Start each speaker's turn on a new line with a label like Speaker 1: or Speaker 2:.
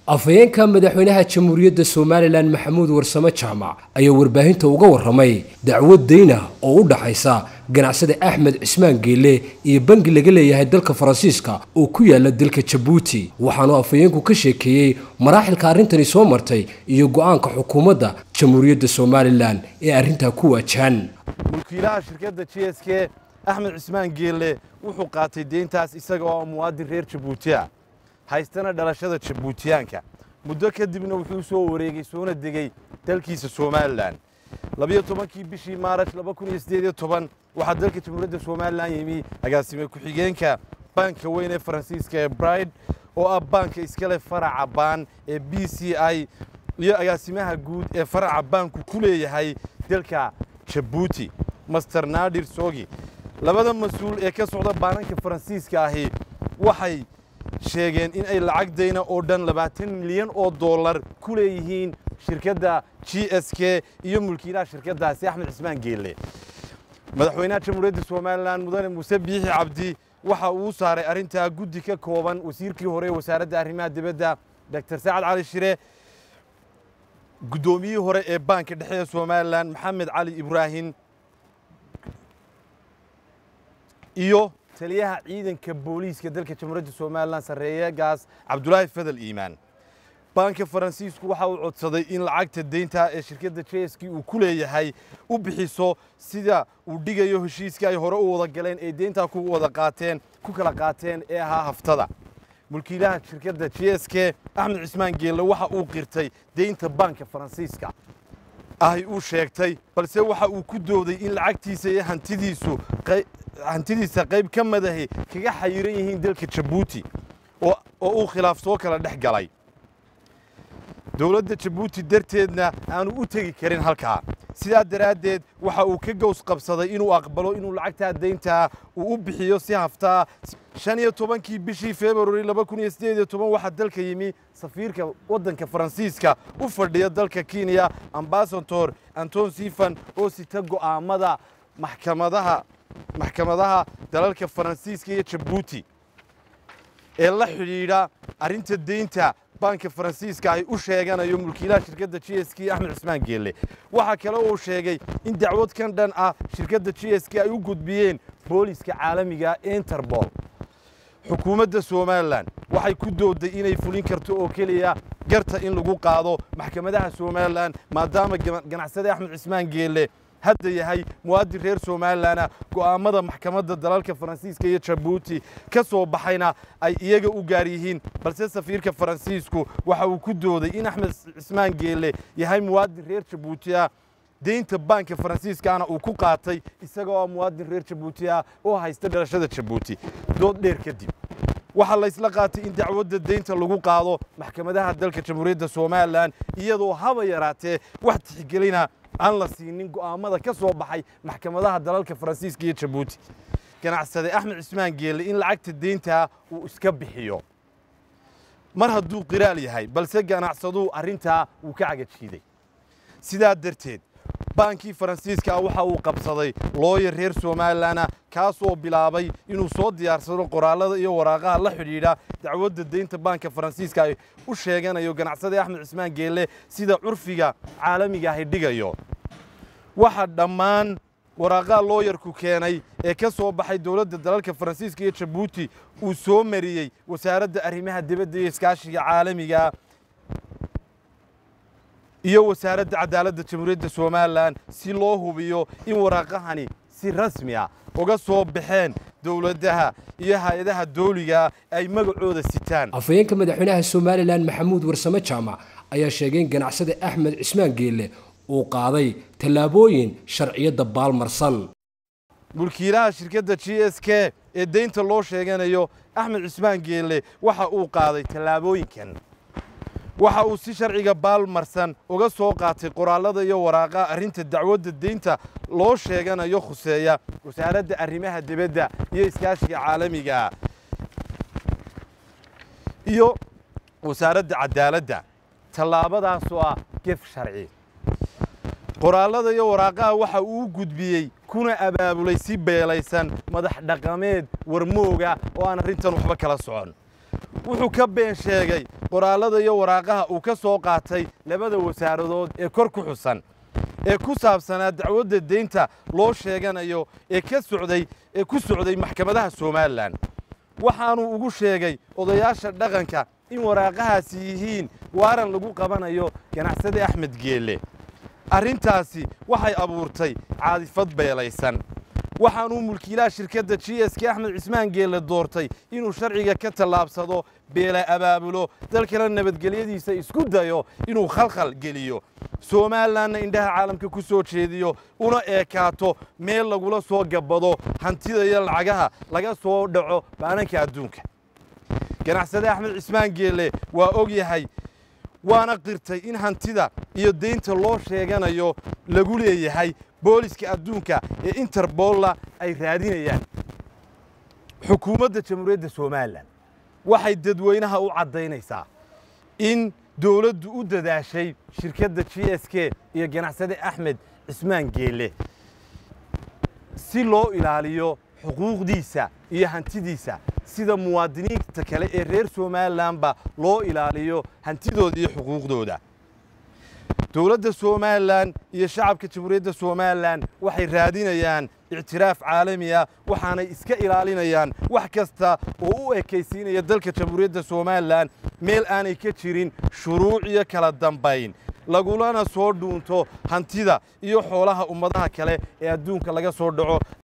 Speaker 1: afhayeenka madaxweynaha jamhuuriyadda somalilan maxamuud warsame jaamac ayaa warbaahinta uga warramay dacwad dayna oo u dhaxaysa ganacsada axmed cismaan geelle iyo bangi laga leeyahay dalka faransiiska oo ku yaala dalka jabuuti waxaanu afhayeenku ka sheekeeyey maraaxilka arrintani soo martay iyo go'aanka xukuumadda jamhuuriyadda somalilan ee arrintaa ku waajahan
Speaker 2: mulkiilaha shirkadda j s k axmed cismaan geelle wuxuu qaatay deyntaas isaga oo muwaadin reer jabuuti ah haystana dhalashada jabuutiyaanka muddo kadibna wuxuu soo wareegay soona degey dalkiisa somalilan labiyo tobankii bishii maaraj laba kun iyo siddeed iyo toban waxaa dalka jamhuuriyadda somalilan yimi agaasime ku-xigeenka baanka weyn ee faransiiska ee bride oo ah baanka iskale faraca baan ee b c i iyo agaasimaha guud ee faraca baanku ku leeyahay dalka jabuuti master nadir sogi labada mas-uul ee ka socda baananka faransiiska ahi waxay sheegeen in ay lacag dayna oo dhan labaatan milyan oo dollar ku leeyihiin shirkadda g s k iyo mulkiilaha shirkaddaasi axmed cismaan geelle madaxweynaha jamhuuriyadda somalilan mudane muuse biixi cabdi waxa uu saaray arrintaa guddi ka kooban wasiirkii hore ee wasaaradda arrimaha dibadda doctor sacad cali shire guddoomiyihii hore ee baanka dhexe ee somalilan maxamed cali ibraahim iyo taliyaha ciidanka booliiska dalka jamhuuriyadda somalilan sarreeyagaas cabdulaahi fadal iimaan baanka faransiisku waxa uu codsaday in lacagta deynta ee shirkadda jeski uu ku leeyahay u bixiso sida uu dhigayo heshiiska ay hore u wada galeen ee deyntaa ku wada qaateen ku kala qaateen ee ahaa haftada mulkiilaha shirkadda j s k axmed cismaan geelle waxa uu qirtay deynta baanka faransiiska ahy uu sheegtay balse waxa uu ku dooday in lacagtiisa iyo hantidiisu hantidiisa qayb ka madahi kaga xayiran yihiin dalka jabuuti oo uu khilaaf soo kala dhex galay dowladda jabuuti darteedna aanu u tegi karin halkaa sidaa daraaddeed waxa uu ka gows qabsaday inuu aqbalo inuu lacagtaa deyntaa uu u bixiyo si haftaa shan iyo tobankii bishii februari laba kun iyo siddeed iyo toban waxaa dalka yimi safiirka waddanka faransiiska u fadhiya dalka kenya ambasador anton sifan oo sita go'aamada maxkamadaha maxkamadaha dalalka faransiiska iyo jabuuti ee la xidhiidha arrinta deynta baanka faransiiska ay u sheeganayo mulkiilaha shirkadda j s k axmed cismaan geelle waxaa kale uu sheegay in dacwad kan dhan ah shirkadda j s k ay u gudbiyeen booliska caalamiga interbol xukuumadda somalilan waxay ku dooday inay fulin karto oo keliya garta in lagu qaado maxkamadaha somalilan maadaama ganacsade axmed cismaan geelle hadda yahay muwaadin reer somalilana go'aammada maxkamadda dalalka faransiiska iyo jabuuti ka soo baxayna ay iyaga u gaar yihiin balse safiirka faransiisku waxa uu ku dooday in axmed cismaan geelle yahay muwaadin reer jabuuti ah deynta baanka faransiiskaana uu ku qaatay isagoo muwaadin reer jabuuti ah oo haysta dhalashada jabuuti dood dheer kadib waxaa laysla qaatay in dacwadda deynta lagu qaado maxkamadaha dalka jamhuuriyadda somalilan iyadoo haba yaraatee wax tixgelina aan la siinin go'aammada ka soo baxay maxkamadaha dalalka faransiiska iyo jabuuti ganacsade axmed cismaan geelle in lacagta deyntaa uu iska bixiyo mar hadduu qiraal yahay balse ganacsaduu arrintaa wuu ka cagajiiday sidaa darteed baankii faransiiska ah waxa uu qabsaday looyar reer somalilana kaasoo bilaabay inuu soo diyaarsado qoraallada iyo waraaqaha la xidhiidha dacwadda deynta baanka faransiiska ay u sheeganayo ganacsade axmed cismaan geelle sida curfiga caalamiga ahi dhigayo waxa dhammaan waraaqaha looyarku keenay ee ka soo baxay dowladda dalalka faransiiska iyo jabuuti uu soo mariyey wasaaradda arrimaha dibadda iyo iskaashiga caalamiga iyo wasaaradda cadaaladda jamhuuriyadda somalilan si loo hubiyo in waraaqahani si rasmi ah uga soo baxeen dowladaha iyo hay-adaha dooliga ay magacooda sitaan
Speaker 1: afhayeenka madaxweynaha somalilan maxamuud warsame jaamac ayaa sheegay in ganacsade axmed cismaan geelle uu qaaday tallaabooyin sharciyadda baalmarsan
Speaker 2: mulkiilaha shirkadda j s k ee deynta loo sheeganayo axmed cismaan geelle waxa uu qaaday tallaabooyinkan waxa uu si sharciga baalmarsan uga soo qaatay qoraallada iyo waraaqaha arrinta dacwadda deynta loo sheeganayo khuseeya wasaaradda arrimaha dibadda iyo iskaashiga caalamiga iyo wasaaradda cadaaladda tallaabadaasoo ah gef sharci qoraallada iyo waraaqaha waxa uu u gudbiyey kuna abaabulay si beelaysan madax dhaqameed warmooga oo aan arrintan waxba kala socon wuxuu ka been sheegay qoraallada iyo waraaqaha uu ka soo qaatay labada wasaaradood ee kor ku xusan ee ku saabsanaa dacwadda deynta loo sheeganayo ee ka socday ee ku socday maxkamadaha somalilan waxaanuu ugu sheegay odayaasha dhaqanka in waraaqahaasi yihiin waaran lagu qabanayo ganacsade axmed geelle arrintaasi waxay abuurtay caadifad beelaysan waxaanuu mulkiilaha shirkadda g s k axmed cismaan geelle doortay inuu sharciga ka tallaabsado beela abaabulo dalkana nabadgelyadiisa isku dayo inuu khalkhal geliyo somalilanna indhaha caalamka ku soo jeediyo una eekaato meel lagula soo gabbado hantida iyo lacagaha laga soo dhaco baananka adduunka ganacsade axmed cismaan geelle waa og yahay waana qirtay in hantida iyo deynta loo sheeganayo lagu leeyahay booliska adduunka ee interbolla ay raadinayaan xukuumadda jamhuuriyadda somalilan waxay dadweynaha u caddaynaysaa in dowladdu u dadaashay shirkadda g s k iyo ganacsade axmed cismaan geelle si loo ilaaliyo xuquuqdiisa iyo hantidiisa sida muwaadiniinta kale ee reer somalilanba loo ilaaliyo hantidooda iyo xuquuqdooda dowladda somalilan iyo shacabka jamhuuriyadda somalilan waxay raadinayaan ictiraaf caalami ah waxaanay iska ilaalinayaan wax kasta oo u ekaysiinaya dalka jamhuuriyadda somalilan meel aanay ka jirin shuruuc iyo kala dambayn lagulana soo dhuunto hantida iyo xoolaha ummadaha kale ee adduunka laga soo dhaco